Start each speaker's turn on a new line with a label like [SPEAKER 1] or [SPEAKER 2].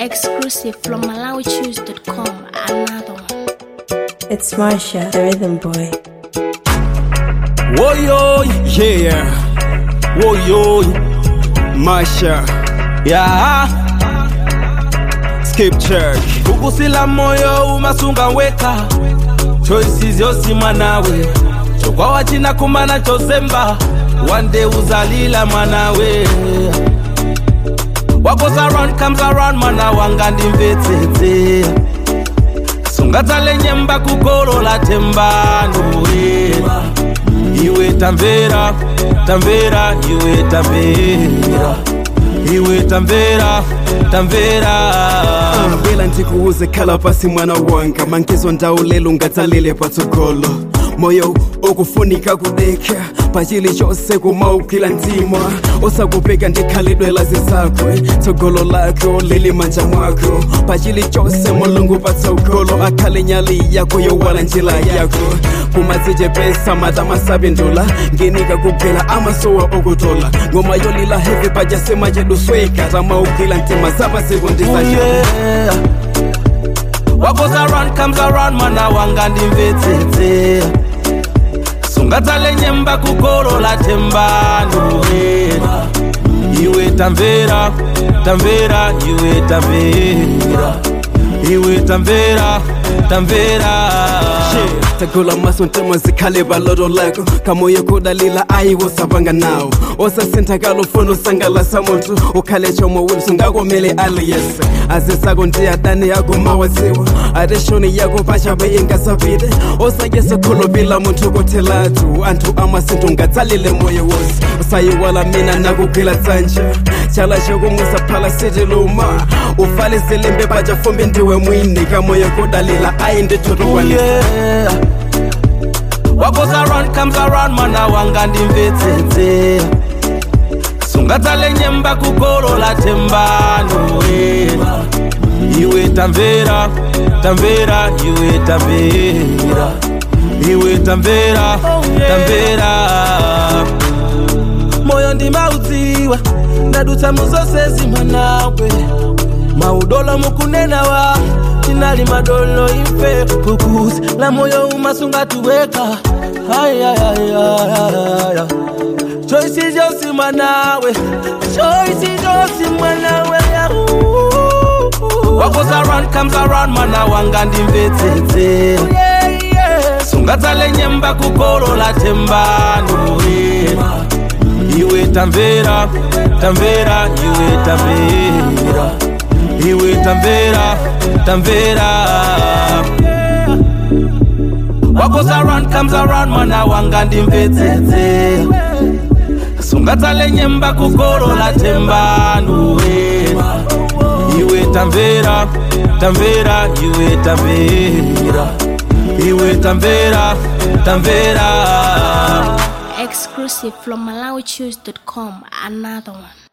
[SPEAKER 1] Exclusive from MalawiChoose.com. Another one.
[SPEAKER 2] It's Marsha, the rhythm boy.
[SPEAKER 3] Whoa yo, yeah. Whoa yo, Masha, yeah. Skip church. Kukusila moyo umasunga weka. Choices yosima nawe. Chokwa wachina kumana chozemba. One day uzalila manawe. What goes around comes around mana wanga ndimvetsetse. sungatale nyemba kukolola tembano wera iwe tamvera tamvera iwe tamvera iwe tamvera tamvera
[SPEAKER 4] bela ndikuuze khala pasi mwana wanga mangizo ndawulelo ungatsalile patsogolo moyo okufunika kudeka pachili chose kumaukila ntima osakupeka ndikhalidwela zisakwe tsogolo lakho lili manja mwakho pachili chose mulungu patsogolo akhale nyali yakho yowala njila yakho kumadzichepesa matamasapindula nginika kuphela amasowa okutola ngoma yolila hevi pachasema chedusweka tamaukila ntima zapasekundisasha
[SPEAKER 3] yeah. What goes around comes around mana wanga ndimvetsetse sungatale nyemba kukolola tembano wera iwe tamvera tamvera iwe tamvera iwe tamvera tamvera
[SPEAKER 4] tagula maso ntema zikhale baloto lakho kamoya kodalila ayi wosapanga nawo osasintha kalofuna usangalasa muntu ukhale chomo wili sungakomele aliyese azisako ndiyadane yako mawaziwa ate shoni yako pachabe ingasapite osayese kholopila muntu kothelatu anthu amasinto ngatsalile moyo wosi usayiwala mina nakuphila tsanja chala chokumusa phala siti luma ufale zilimbe pacha fumbi ndiwe mwini kamoya kodalila ayi ndithotokwanisa
[SPEAKER 3] yeah. What goes around comes around mana wanga ndimvetsetse sungatale nyemba kukolola tembano wera iwe tamvera tamvera iwe tamvera iwe tamvera tamvera moyo ndimaudziwa ndadutsa muzose mwanawe maudolo mukunenawa tinali madolo imfe kukusi la moyo umasungatuweka ayayayaya choisi josi mwanawe choisi josi mwanawe What goes around comes around mana wanga ndimvetsetse sungatsale nyemba kukolola tembano wera iwe tamvera tamvera iwe tamvera iwe tamvera tamvera What goes around comes around mana wanga ndimvetsetse sungatsale nyemba kukolola tembano wera iwe tamvera tamvera iwe tamvera iwe tamvera tamvera
[SPEAKER 1] Exclusive from MalawiChoose.com. Another one.